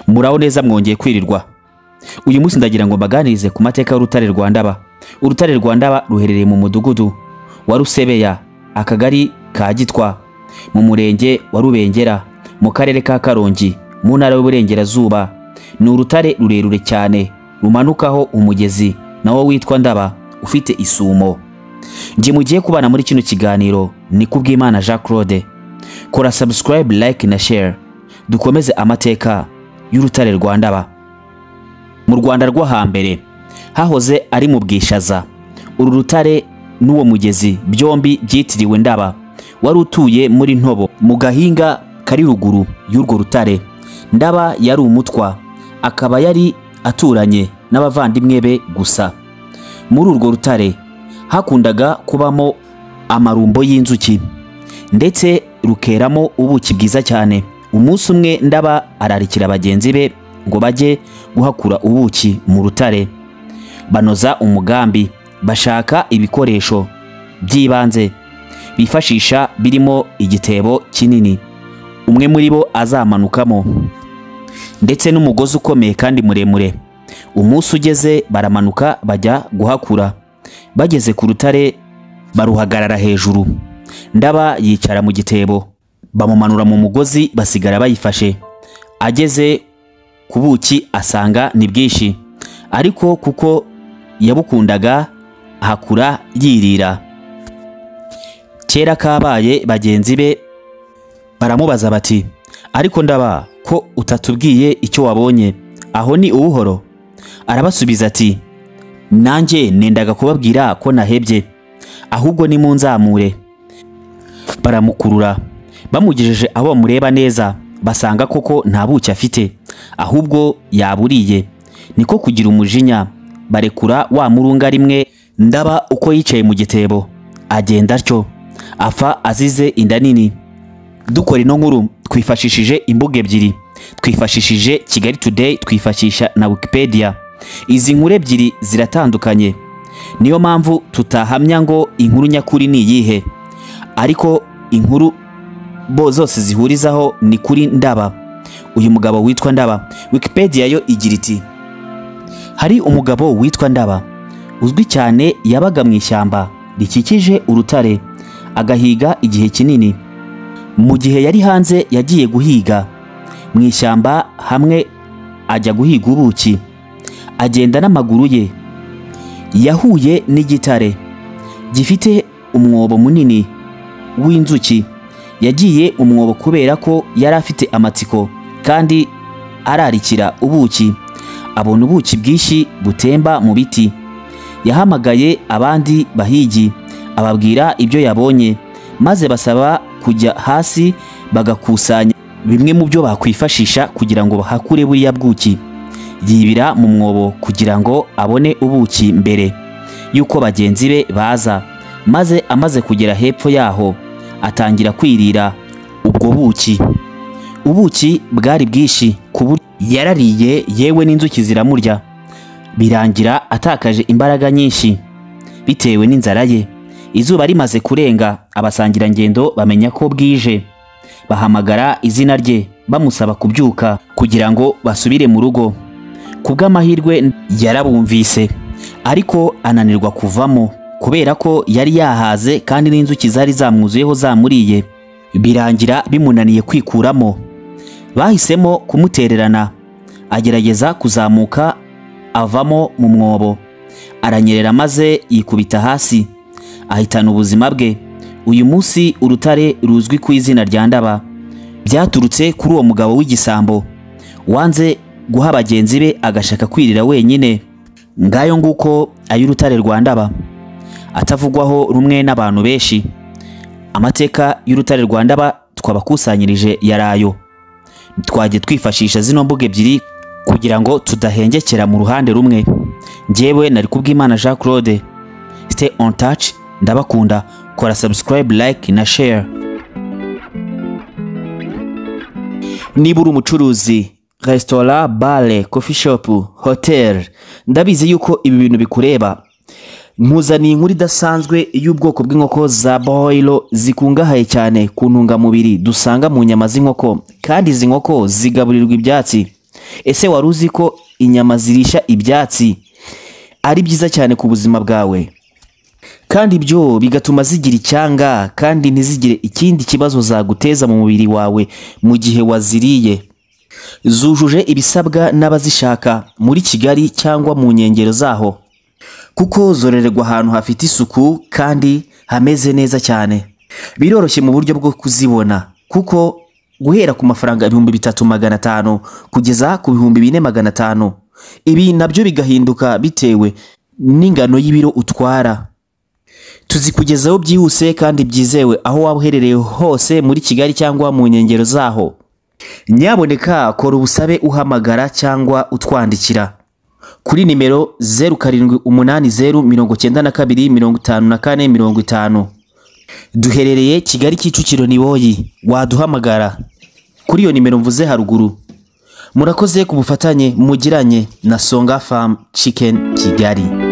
muraho neza mwongeye kwirirwa uyu munsi ndagira ngo mbaganirize ku mateka y'urutare rwa ndaba urutare rwa ndaba ruherereye mu mudugudu wa rusebeya akagari ka gitwa mu murenge wa rubengera mu karere ka karongi mu ntara y'uburengerazuba ni urutare rurerure cyane rumanukaho umugezi nawo witwa ndaba ufite isumo njye mugiye kubana muri kino kiganiro ni kubw'imana jean claude kora subscribe like na share dukomeze amateka y'urutare rwa ndaba mu rwanda rwo hambere hahoze ari mu bwishaza uru rutare n'uwo mugezi byombi byitiriwe ndaba wari utuye muri ntobo mu gahinga kari ruguru y'urwo rutare ndaba yari umutwa akaba yari aturanye n'abavandimwe be gusa muri urwo rutare hakundaga kubamo amarumbo y'inzuki ndetse rukeramo ubuki bwiza cyane umunsi umwe ndaba ararikira bagenzi be ngo bajye guhakura ubuki mu rutare banoza umugambi bashaka ibikoresho by'ibanze bifashisha birimo igitebo kinini umwe muri bo azamanukamo ndetse n'umugozi ukomeye kandi muremure umunsi ugeze baramanuka bajya guhakura bageze ku rutare baruhagarara hejuru ndaba yicara mu gitebo bamumanura mu mugozi basigara bayifashe ageze ku buki asanga ni bwinshi ariko kuko yabukundaga hakura yirira kera kabaye bagenzi be baramubaza bati ariko ndaba ko utatubwiye icyo wabonye aho ni ubuhoro arabasubiza ati nanjye nendaga kubabwira ko nahebye ahubwo ni mu nzamure baramukurura bamugejeje aho bamureba neza basanga koko nta buki afite ahubwo yaburiye niko kugira umujinya barekura wa murunga rimwe ndaba uko yicaye mu gitebo agenda atyo apfa azize inda nini dukora ino nkuru twifashishije imbuga ebyiri twifashishije kigali today twifashisha na wikipedia izi nkuru ebyiri ziratandukanye niyo mpamvu tutahamya ngo inkuru nyakuri ni iyihe ariko inkuru bo zose zihurizaho ni kuri ndaba uyu mugabo witwa ndaba wikipedia yo igira iti hari umugabo witwa ndaba uzwi cyane yabaga mu ishyamba rikikije urutare agahiga igihe kinini mu gihe yari hanze yagiye guhiga mu ishyamba hamwe ajya guhiga ubuki agenda n'amaguru ye yahuye n'igitare gifite umwobo munini w'inzuki yagiye umwobo kubera ko yari afite amatsiko kandi ararikira ubuki abona ubuki bwinshi butemba mu biti yahamagaye abandi bahigi ababwira ibyo yabonye maze basaba kujya hasi bagakusanya bimwe mu byo bakwifashisha kugira ngo bahakure buriya bwuki yibira mu mwobo kugira ngo abone ubuki mbere y'uko bagenzi be baza maze amaze kugera hepfo yaho atangira kwirira ubwo buki ubuki bwari bwinshi ku buryo yarariye yewe n'inzuki ziramurya birangira atakaje imbaraga nyinshi bitewe n'inzara ye izuba rimaze kurenga abasangirangendo bamenya ko bwije bahamagara izina rye bamusaba kubyuka kugira ngo basubire mu rugo ku bw'amahirwe yarabumvise ariko ananirwa kuvamo kubera ko yari yahaze kandi n'inzuki zari zamwuzuyeho zamuriye birangira bimunaniye kwikuramo bahisemo kumutererana agerageza kuzamuka avamo mu mwobo aranyerera maze yikubita hasi ahitana ubuzima bwe uyu munsi urutare ruzwi ku izina rya ndaba byaturutse kuri uwo mugabo w'igisambo wanze guha bagenzi be agashaka kwirira wenyine ngayo nguko ay'urutare rwa ndaba atavugwaho rumwe n'abantu benshi amateka y'urutare rwa ndaba twabakusanyirije yarayo twajye twifashisha zino mbuga ebyiri kugira ngo tudahengekera mu ruhande rumwe njyewe nari kubw'imana jean claude stay on touch ndabakunda kora subscribe like na share niba uri umucuruzi resitora bare kofi shopu hoteli ndabizi yuko ibi bintu bikureba nkuzaniye inkuru idasanzwe y'ubwoko bw'inkoko za boyiro zikungahaye cyane ku ntungamubiri dusanga mu nyama z'inkoko kandi izi nkoko zigaburirwa ibyatsi ese wari uzi ko inyama zirisha ibyatsi ari byiza cyane ku buzima bwawe kandi ibyo bigatuma zigira icyanga kandi ntizigire ikindi kibazo zaguteza mu mubiri wawe mu gihe waziriye zujuje ibisabwa n'abazishaka muri Kigali cyangwa mu nkengero zaho kuko zororerwa ahantu hafite isuku kandi hameze neza cyane biroroshye mu buryo bwo kuzibona kuko guhera ku mafaranga ibihumbi bitatu magana atanu kugeza ku bihumbi bine magana atanu ibi nabyo bigahinduka bitewe n'ingano y'ibiro utwara tuzikugezaho byihuse kandi byizewe aho waba uherereye hose muri Kigali cyangwa mu nkengero zaho nyaboneka kora ubusabe uhamagara cyangwa utwandikira kuri nimero zeru karindwi umunani zeru mirongo cyenda na kabiri mirongo itanu na kane mirongo itanu duherereye Kigali Kicukiro Niboyi waduhamagara kuri iyo nimero mvuze haruguru murakoze ku bufatanye mugiranye na Songa Farm Chicken Kigali